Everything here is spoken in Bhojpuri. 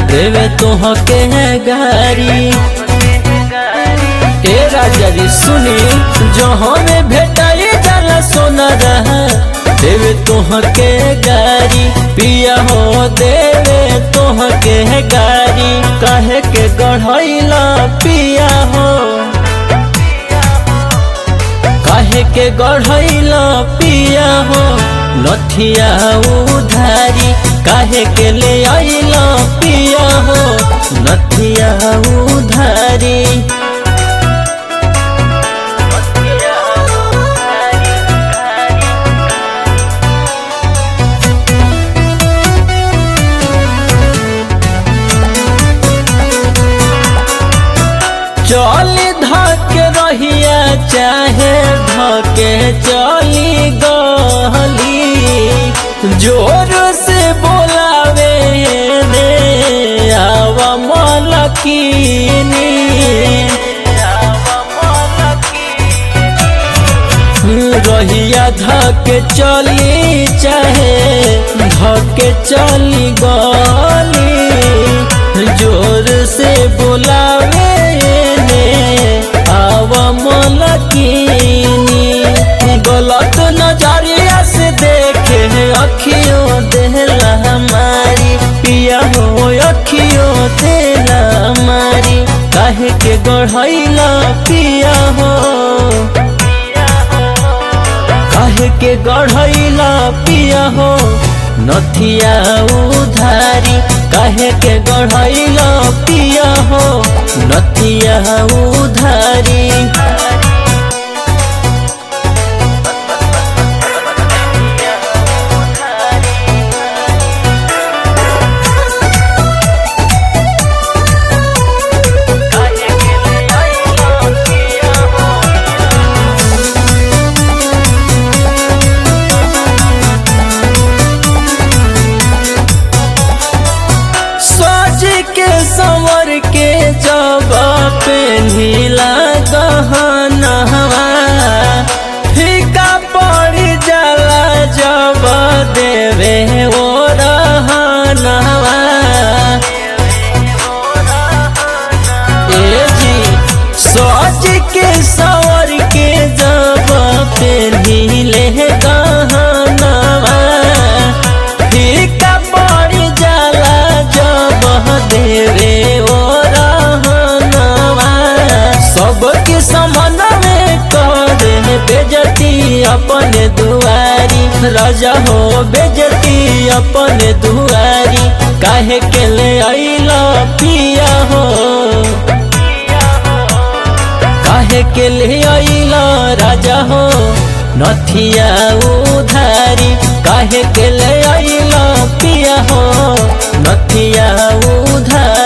देवे तोहके गारी ए राजा जी सुनी जो हमें भेटाई जाला सोना रहा देवे तोहके गारी पिया हो देवे तोहके गारी काहे के गढ़ैला पिया हो काहे के गढ़ैला पिया हो नथिया उधारी काहे के ले आइला पिया हो नथिया उधारी चली धके रहिया चाहे धके चली गली जोर से बोलावे रे आवा मलकीनी रहिया धके चली चाहे धके चली गली जोर से बोलावे ने आवा मलकीनी गलत नजरिया से देखे अखियों देला हमारी पिया हो अखियों देला हमारी काहे के गढ़ैला पिया हो काहे के गढ़ैला पिया हो नथिया उधारी काहे के गढ़ैला पिया हो नथिया उधारी सज के संवर के जब पे नीला गहनवा फीका पड़ जाला जब देवे ओ रहनवा ए जी सज के संवर के जब पे नीले गहनवा फीका पड़ जाला जब देवे ओ रहनवा सबके समन में करे बेजती अपन दुआरी राजा हो बेजती अपन दुआरी काहे के ले अइला पिया हो काहे के ले अइला राजा हो नथिया उधारी काहे के ले अइला पिया हो नथिया उधारी